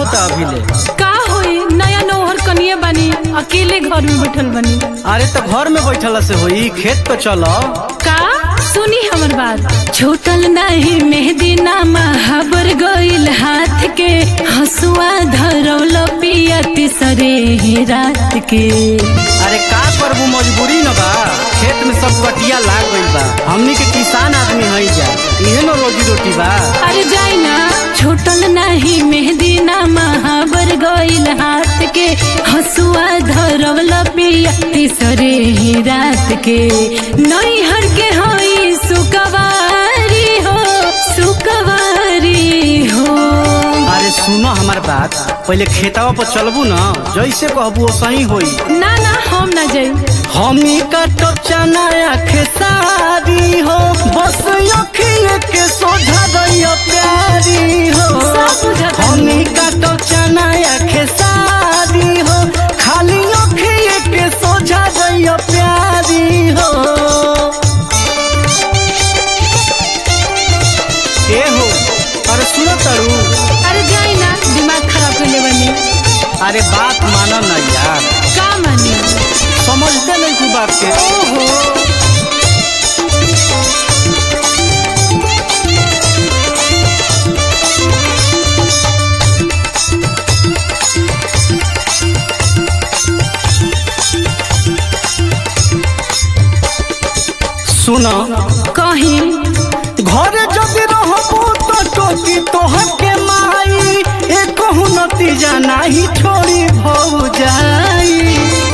होता अभी ले का होई नया नौहर कनिए बनी अकेले घर में बैठल बनी अरे तो घर में बैठल से होई खेत तो चलो का सुनी हमर बात छूटल नहीं मेहदी नामा हबर गइल हाथ के हसुआ धरौल पिया तीसरे ही रात के अरे का करबू मजबूरी न बा खेत में सब बटिया लाग गइल बा हमनी के किसान आदमी हई जा इहे न रोजी रोटी बा अरे जाई ना छूटल नहीं मेहदी नामा हबर गइल हाथ के हसुआ धरौल पिया तीसरे ही रात के नैहर के हई सुकवारी हो सुकवारी हो अरे सुनो हमार बात पहले खेतवा पर चलबू न जैसे कहबू सही होई ना ना हम ना जाई हमनी का तो चना खेसारी हो बस अखिए के सोझा रहियो प्यारी हो सब बुझता हमनी का तो चना खेसारी हो खाली अखिए के सोझा रहियो प्यारी हो ए हो अरे सुनो तरू अरे जाई ना दिमाग खराब कर ले बनी अरे बात मानो ना यार का मानी समझते नहीं तू बात के ओहो सुनो कहीं घर जदि रहबू तो टोकी तोहर के माई एक नतीजा नाही छोड़ी भौ जाई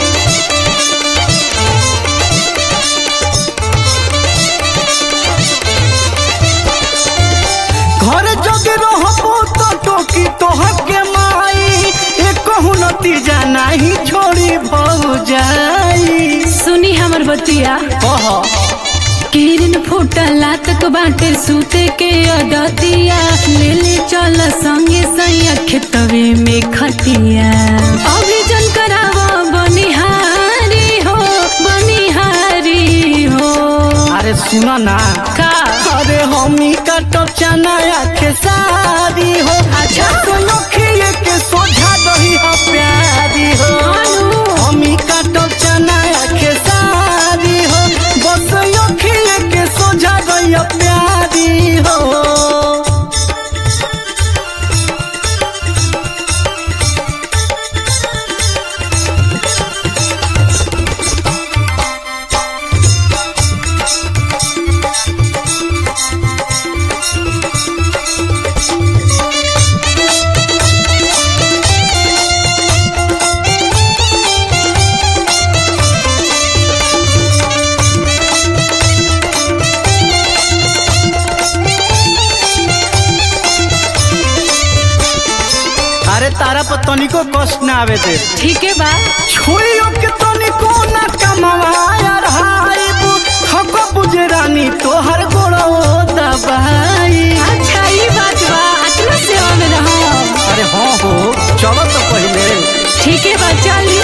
घर जदि रहबू तो टोकी तोहर के माई एक नतीजा नाही छोड़ी भौ जाई सुनी हमर बतिया कह किरण फूटला तक बाटे सूते के अदतिया ले ले चल संगे सैया खेतवे में खटिया अभी जन करावो बनिहारी हो बनिहारी हो अरे सुनो ना का अरे हमी का तो चना के सारी हो अच्छा। सुनो खिए के सोझा रही हो प्यारी हो अनु। हमी का तो चना के सारी हो बस यो खिए के सोझा रही हो प्यारी हो अरे तारा पर तनिको कष्ट ना आवे दे ठीक है बा छुइयो के तनिको ना कमवाया रहाइबू थको बुजरानी तोहर गोड़ो दबाई अच्छा ये बात बा अतना सेवा में रहो अरे हाँ हो चलो तो पहले ठीक है बा चली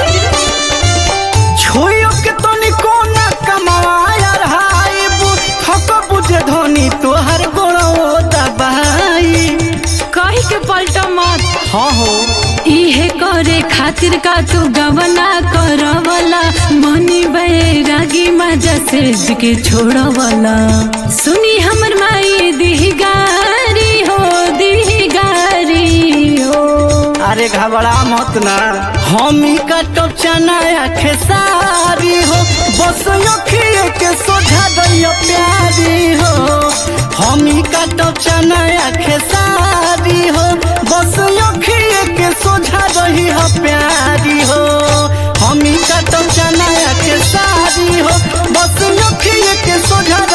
छुइयो के तनिको ना कमवाया रहाइबू थको बुझे धोनी तोहर गोड़ो दबाई कही के पलटा मत हाँ हो इहे करे खातिर का तू गवना करवला मनी बैरागी मजा से के छोड़वला सुनी हमर माई दिहगारी हो दिहगारी हो अरे घबरा मत ना हमी का तो चना खेसारी हो बस अखिए के सोझा दैयो प्यारी हो हमी का तो चना खेसारी हो बस अखिए के सोझा रही हो प्यारी हो हमी का तो चना खेसारी हो बस अखिए के सोझा